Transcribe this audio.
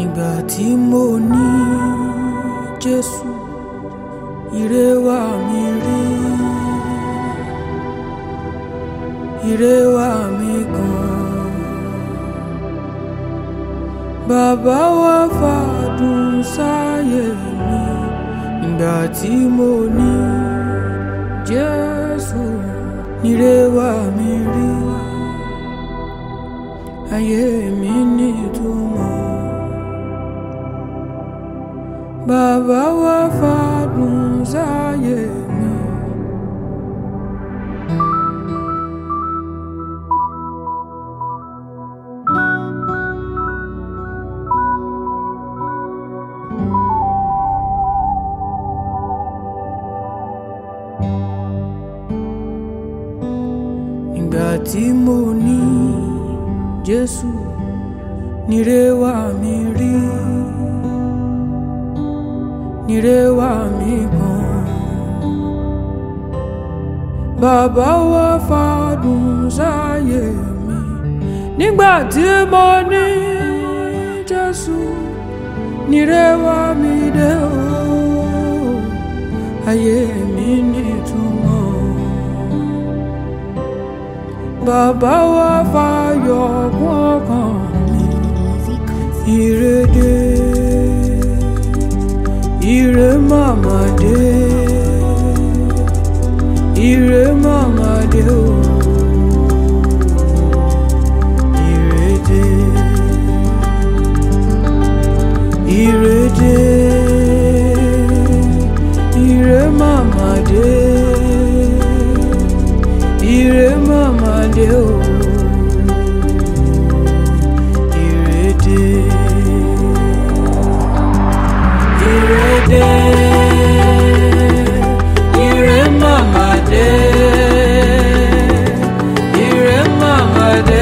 ìgbà tí mo ní Jésù ire wá mi rí ire wá mi gan bàbá wa fàdùn sáyé mi ìgbà tí mo ní Jésù ire wá mi rí ayé mi nítumọ̀ bàbá wa fàdùn sáyé mi. ìgbà tí mo ní Jésù nire wá mi rí nire wá mi gan bàbá wa fàdùn sáyé mi nígbà tí mo ní Jésù nire wá mi dé o ayé mi nítumọ̀ bàbá wa fàyọ̀ kún ọkàn mi ìrèdè ire màmá dé ire màmá dé o ìrèdè ìrèdè ire màmá dé ire màmá dé o ìrèdè ìrèdè ire màmá dé ire màmá dé